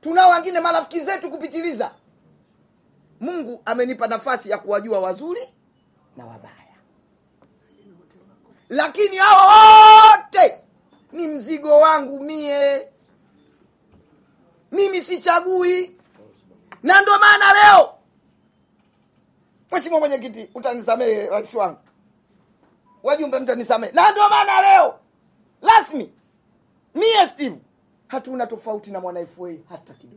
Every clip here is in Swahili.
tunao wengine marafiki zetu kupitiliza mungu amenipa nafasi ya kuwajua wazuri na wabaya lakini hao wote ni mzigo wangu mie mimi sichagui na ndo maana leo mheshimiwa mwenyekiti utanisamehe rais wangu wajumbe mtanisamehe na ndo maana leo rasmi mie steve hatuna tofauti na mwana fa hata kidogo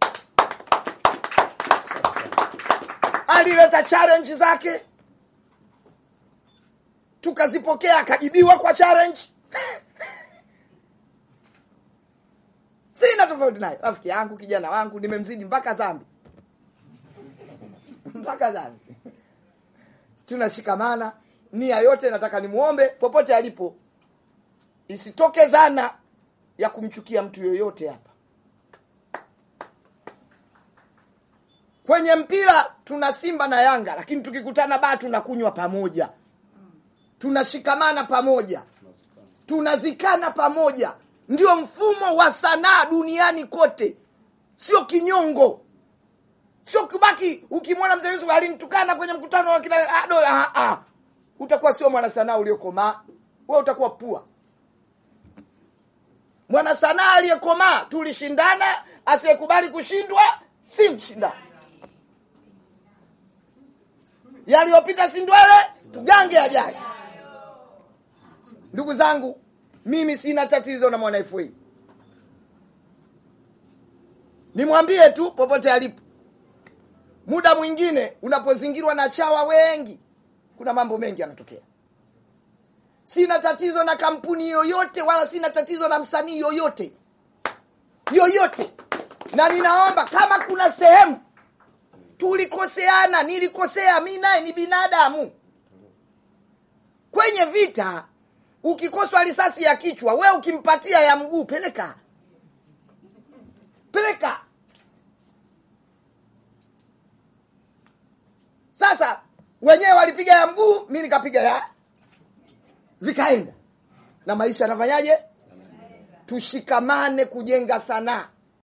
alileta challenge zake tukazipokea akajibiwa kwa challenge sina tofauti naye rafiki yangu kijana wangu nimemzidi mpaka zambi mpaka zambi tunashikamana nia yote nataka nimwombe popote alipo isitoke dhana ya kumchukia mtu yoyote hapa kwenye mpira tuna simba na yanga lakini tukikutana baa tunakunywa pamoja tunashikamana pamoja tunazikana pamoja ndio mfumo wa sanaa duniani kote sio kinyongo sio kubaki ukimwona mzee yusuf alinitukana kwenye mkutano wa kila ado ah, ah. utakuwa sio mwanasanaa uliokomaa wewe utakuwa pua mwanasanaa aliyekomaa tulishindana asiyekubali kushindwa si mshindani yaliyopita si ndwele tugange ajayo ndugu zangu mimi sina tatizo na mwana FA nimwambie tu popote alipo muda mwingine unapozingirwa na chawa wengi kuna mambo mengi yanatokea sina tatizo na kampuni yoyote wala sina tatizo na msanii yoyote yoyote na ninaomba kama kuna sehemu tulikoseana nilikosea mi naye ni binadamu kwenye vita ukikoswa risasi ya kichwa we ukimpatia ya mguu peleka peleka sasa wenyewe walipiga ya mguu mi nikapiga ya vikaenda na maisha yanafanyaje tushikamane kujenga sanaa